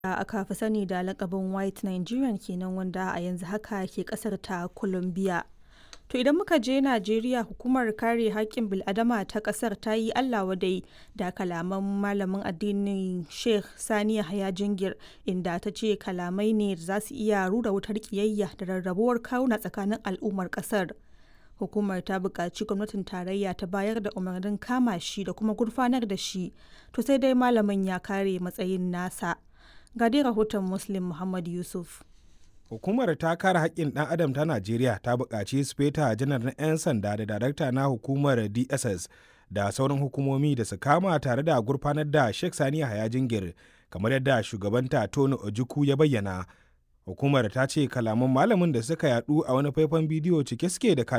da aka fi sani da lakabin White Nigerian kenan wanda a yanzu haka ke kasar ta Colombia. To idan muka je Najeriya hukumar kare haƙƙin bil'adama ta ƙasar ta yi Allah wadai da kalaman malamin addinin Sheikh Sani Yahaya Jingir inda ta ce kalamai ne da za su iya rura wutar ƙiyayya da rarrabuwar kawuna tsakanin al'ummar ƙasar. Hukumar ta buƙaci gwamnatin tarayya ta bayar da umarnin kama shi da kuma gurfanar da shi, to sai dai malamin ya kare matsayin nasa. Ga dai rahoton Muslim Muhammad Yusuf. Hukumar ta kare haƙƙin ɗan adam ta Najeriya ta buƙaci Sufeta janar na 'yan sanda da darakta na hukumar DSS da sauran hukumomi da su kama tare da gurfanar da Sheikh Sani Yahaya Jingir kamar yadda shugabanta Tony Ojukwu ya bayyana. Hukumar ta ce kalaman malamin da suka yadu a wani faifan bidiyo cike suke da